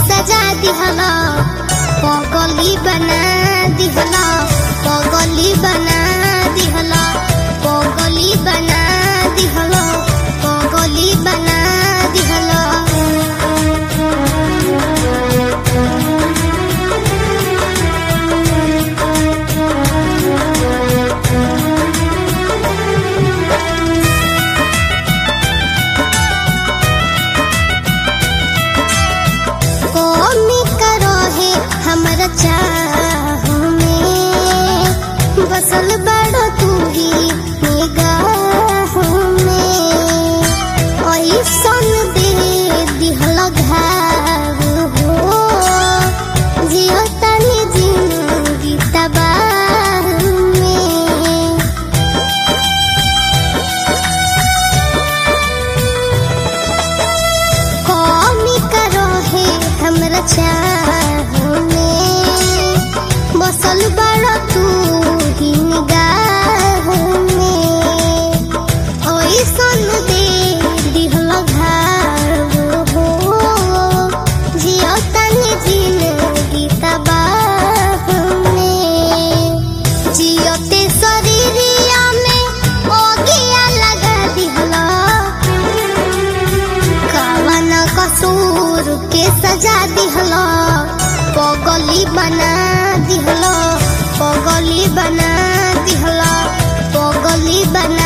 सजा दिहला पगली बना दिहला पगली बना दिहला पगली बना दिहला पगली बना दिहला कौमी करो है हमरा चाह में बसल बड़ो तू ही निगाह में ऐसन दे दिहल घाव हो जियो तनी जिंदगी तबाह में कौमी करो है हमरा चाह में बसल बड़ा तू ही निगाह में ओइसन दे दिहल घाव हो जियो तनी जिंदगी तबाह में जियोते शरीरिया में ओगिया लगा दिहला कवन कसूर के सजा दिहलो पगली बना दिहलो पगली बना दिहलो पगली बना